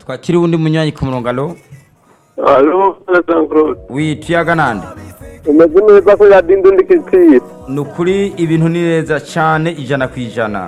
twakiri uwundi munywanyi ku murongo alo Alo, Jean Claude. wi tuyaga nande Umeze neza ko yadinda undi kitiri. ni ukuri ibintu ni neza cyane ijana ku ijana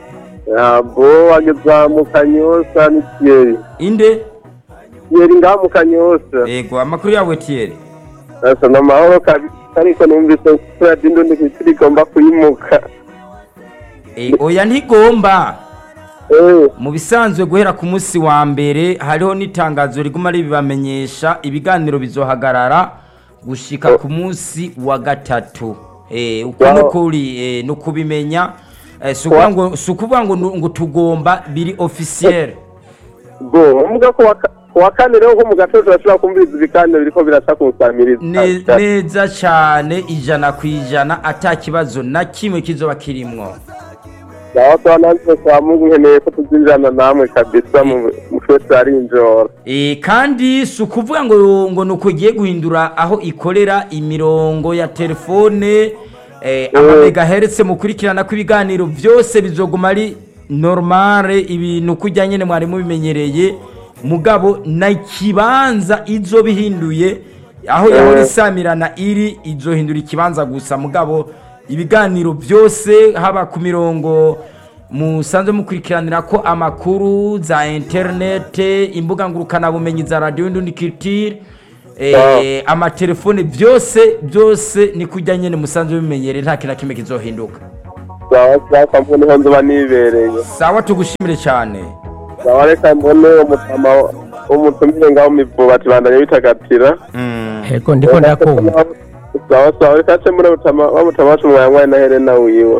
Yabo wageza mu kanyosa ni Thierry. inde Thierry ngaha mu kanyosa. yego amakuru yawe tiyeri Asa n'amahoro kabisa ariko numvise ko yadinda undi kitiri igomba kuyimuka. Eh, oya ntigomba Eh, mu bisanzwe guhera ku munsi wa mbere hariho n'itangazo riguma ribibamenyesha ibiganiro bizohagarara gushika ku munsi wa gatatu Eh, uko Wow. nukuri eh, ni ukubimenya Eh, si ukuvuga ngo- si ukuvuga ngo nu- ngo tugomba biri officiel bo umuga ko waka- ku wa kane rero nko mu gatondo turashobora kumviriza ibiganiro biriko biraca ku nsamiriza. Ne- neza cyane ijana ku ijana ata kibazo na kimwe kizoba kirimwo Sawa sawa nanjye kwa Mungu nkeneye ko tuzinjirana namwe kabisa mu mu twese ari injoro. E, kandi si ukuvuga ngo ngo ni ugiye guhindura aho ikorera imirongo ya telefone eh, amamegaheretse mukurikirana kw'ibiganiro byose bizoguma ari normale ibintu kujya nyine mwari mubimenyereye mugabo na ikibanza izo bihinduye aho yahora isamirana iri izohindura ikibanza gusa mugabo ibiganiro byose haba ku mirongo musanzwe mukurikiranira ko amakuru za interinete imbuga ngurukanabumenyi za radiyo n'undi kitire eh, amatelefone byose byose ni kujya nyine musanzwe bimenyereye nta kintu na kimwe kizohinduka Sawa sawa kwa Mungu niho nzoba nibereye. sawa tugushimire cyane Sawa reka mbone umutama umutumire ngaho mivuba tubandanye bitagatira. Ego ndiko ndakumva. Sawa sawa reka ce muri mutama wa mutama wacu mwanywaye na Helena wiwe.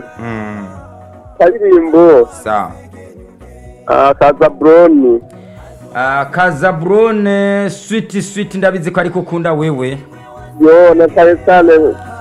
Karirimbo sawa ah, kaza Broni. Ah, kazaburone switi switi ndabizi ko ariko ukunda wewe Yo na cyane cyane